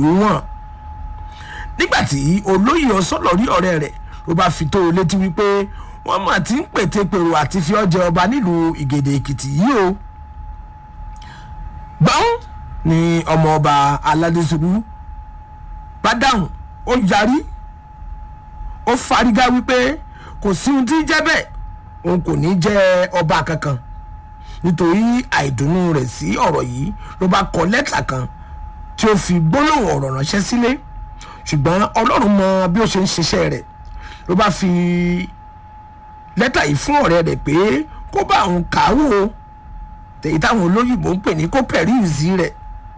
ìlú wọn nígbàtí olóyè ọsọlọrí ọ̀rẹ́ rẹ̀ ló bá fi tó o létí wípé wọ́n mà ti ń pètèpèrò àti fi ọ́ jẹ ọba nílùú ìgèdè èkìtì yìí o gbọ́n ni ọmọ ọba aládésùrú bá dáhùn ó yarí ó fárígá wípé kò sí ohun tí ń jẹ́ bẹ́ẹ̀ òun kò ní jẹ́ ọba kankan nítorí àìdùnnú rẹ̀ sí ọ̀rọ̀ yìí ló bá kọ lẹ́tà kan tí ó fi gbólóhùn ọ̀rọ̀ ránṣẹ́ sílé ṣùgbọ́n ọlọ́run mọ bí ó ṣe ń ṣiṣẹ́ rẹ̀ ló bá fi lẹ́tà yìí fún ọ̀rẹ́ rẹ̀ pé kó bá òun kàwó tèyí táwọn olóyìnbó ń pè ní kó pẹ̀ríìsì rẹ̀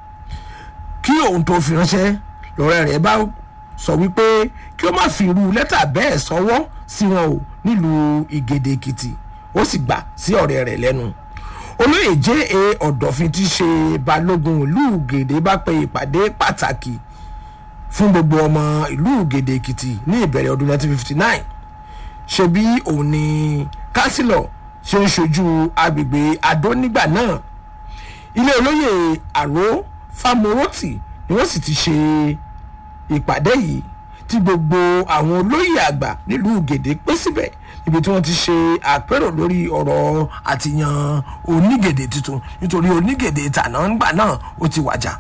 kí òun tó fi ránṣẹ́ lọ́rẹ́ rẹ̀ bá sọ wípé kí ó má fi irú lẹ́tà bẹ́ẹ̀ sọwọ́ sí wọn o nílùú ìgèdè èkìtì ó sì gbà sí ọ̀rẹ́ rẹ̀ lẹ́nu olóyè jẹ́ e ọ̀dọ̀fin tí í ṣe balógun ìlú ìgèdè bá pe ìpàdé pàtàkì fún gbogbo ọmọ ìlú ìgèdè èkìtì ní ìbẹ̀rẹ̀ ọdún 1959 ṣebí òun ni kánsílọ̀ tí ó ń ṣojú agbègbè adó nígbà náà ilé olóyè àró fámorọ́tì ni wọ́n sì ti ṣe ìpàdé yìí tí gbogbo àwọn olóyè àgbà nílùú gèdè pé síbẹ̀ níbi tí wọ́n ti ṣe àpérò lórí ọ̀rọ̀ àtìyàn onígèdè tuntun nítorí onígèdè tàná ńgbà náà ó ti wàjà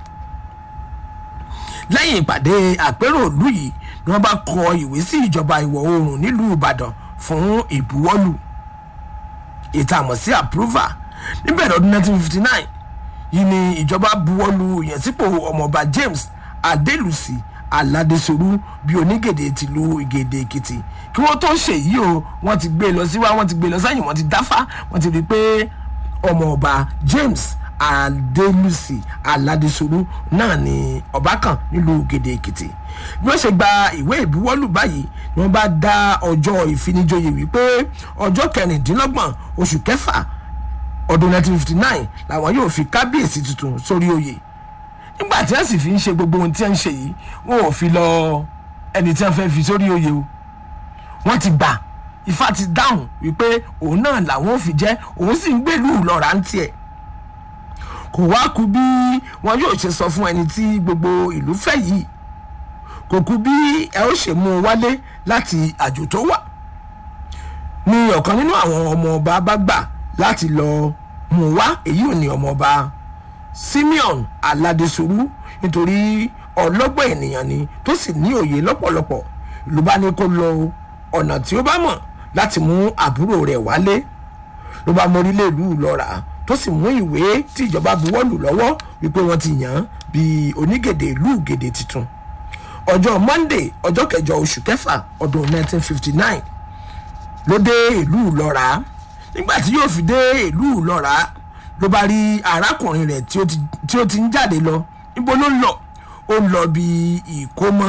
lẹ́yìn ìpàdé àpérò ìlú yìí ni wọ́n bá kọ ìwé sí ìjọba ìwọ̀ oòrùn nílùú ìbàdàn fún ìbuwọ́lù ètò àmọ̀ sí approval níbẹ̀rẹ̀ ọdún 1959 yìí ni ìjọba buwọ́lù ìyànsípò ọmọọba james adélùsì aládésorú bíi onígèdè tìlú ìgèdè èkìtì kí wọ́n tó ṣe yìí o wọ́n ti gbé e lọ síwá wọ́n ti gbé e lọ sẹ́yìn wọ́n ti dáfá wọ́n ti rí i pé ọmọọba james adélùsì aládésorú náà ni ọba kan nílùú gèdè èkìtì bí wọ́n ṣe gba ìwé ìbuwọ́lù báyìí ni wọ́n bá dá ọjọ́ ìfinijoyè wípé ọjọ́ kẹrìndínlọ́gbọ̀n oṣù kẹfà ọdún 1959 làwọn yóò fi kábíyèsí tuntun sórí oyè nígbà tí wọ́n sì fi ń ṣe gbogbo ohun tí wọ́n ń ṣe yìí wọn ò fi lọ ẹni tí wọ́n fẹ́ fi sórí oyè o wọ́n ti gbà ifá ti dáhùn wípé òun náà làwọn ò fi jẹ́ òun sì ń gbèlú lọ́ra ń tiẹ̀ kò wá ku bí wọn yóò ṣe sọ fún ẹni tí gbogbo ìlú fẹ́ yìí kò ku bí ẹ ó ṣe mú un wálé láti àjò tó wà ni ọ̀kan nínú àwọn ọmọ ọba bá gbà láti lọ mú un wá èyí ò ní ọmọ ọba simeon aládésorú nítorí ọlọ́gbọ́n ènìyàn ni tó sì ní òye lọ́pọ̀lọpọ̀ ìlú bá ní kó lọ ọ̀nà tí ó bá mọ̀ láti mú àbúrò rẹ̀ wálé ló bá mórílẹ̀ ìlú lọ́ra tó sì mú ìwé tí ìjọba buwọ́lù lọ́wọ́ wípé wọ́n ti yàn án bíi onígèdè ìlú gèdè tuntun ọjọ́ monday ọjọ́ kẹjọ oṣù kẹfà ọdún 1959 ló dé ìlú lọ́ra nígbà tí yóò fi dé ìlú lọ́ra ló bá rí arákùnrin rẹ̀ tí ó ti ń jáde lọ níbo ló ń lọ ó ń lọ bí ìkómọ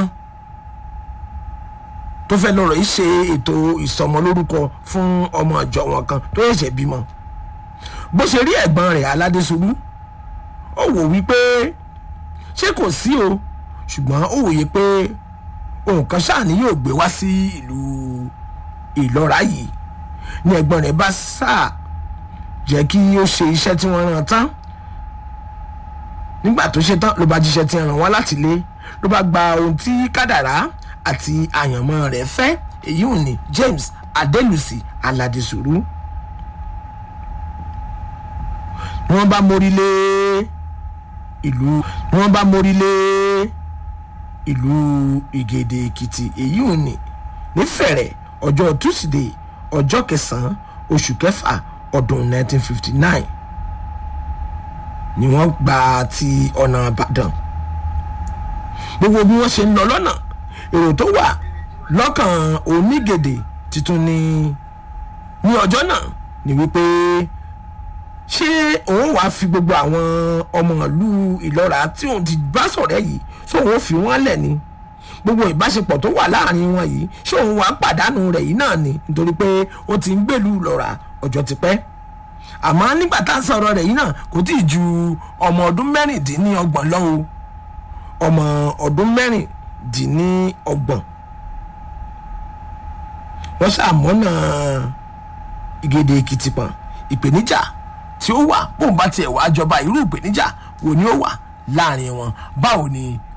tó fẹ́ lọ́rọ̀ yìí ṣe ètò ìsọmọlórúkọ fún ọmọ ìjọ wọn kan tó ṣẹ̀ṣẹ̀ bímọ bó ṣe rí ẹ̀gbọ́n rẹ̀ aládéṣubú ó wò wípé ṣé kò sí o ṣùgbọ́n ó wòye pé ohun kan ṣáà ni yóò gbé wá sí ìlú ìlọ́ra yìí ní ẹ̀gbọ́n rẹ̀ bá sáà jẹ́ kí ó ṣe iṣẹ́ tí wọ́n rán tán nígbà tó ṣe tán ló bá jíṣẹ́ tí ràn wọ́n láti lé ló bá gba ohun tí kádàrá àti àyànmọ́ rẹ̀ fẹ́ èyí ò ní james adélùsì aládìsúrú ni wọ́n bá mórí lé ìlú ni wọ́n bá mórí lé ìlú ìgèdè èkìtì èyí ò ní nífẹ̀rẹ̀ ọjọ́ tusidee ọjọ́ kẹsàn-án oṣù kẹfà ọdún 1959 ni wọ́n gba ti ọ̀nà ìbàdàn gbogbo bí wọ́n ṣe ń lọ lọ́nà èrò tó wà lọ́kàn onígèdè tuntun ni ní ọjọ́ náà ni wípé ṣé òun wàá fi gbogbo àwọn ọmọ ìlú ìlọ́ra tí òun ti bá sọ̀rẹ́ yìí ṣé òun fi wọ́n lẹ̀ ni gbogbo ìbáṣepọ̀ tó wà láàrin wọn yìí ṣé òun wàá pàdánù rẹ̀ yìí náà ni nítorí pé ó ti ń gbèlú ìlọ́ra ọjọ́ ti pẹ́ àmọ́ nígbà tá a sọ̀rọ̀ rẹ̀ yìí náà kò tí ì ju ọmọ ọdún mẹ́rìndínlọ́gbọ̀n lọ o ọmọ ọdún mẹ́rìndínlọ́gbọ̀n wọ́n ṣàmọ́nà ìgèdè èkìtì pọ̀n ìpèníjà tí ó wà bóun bá tiẹ̀ wá jọba irú ìpèníjà wo ni ó wà láàrin wọn báwo ni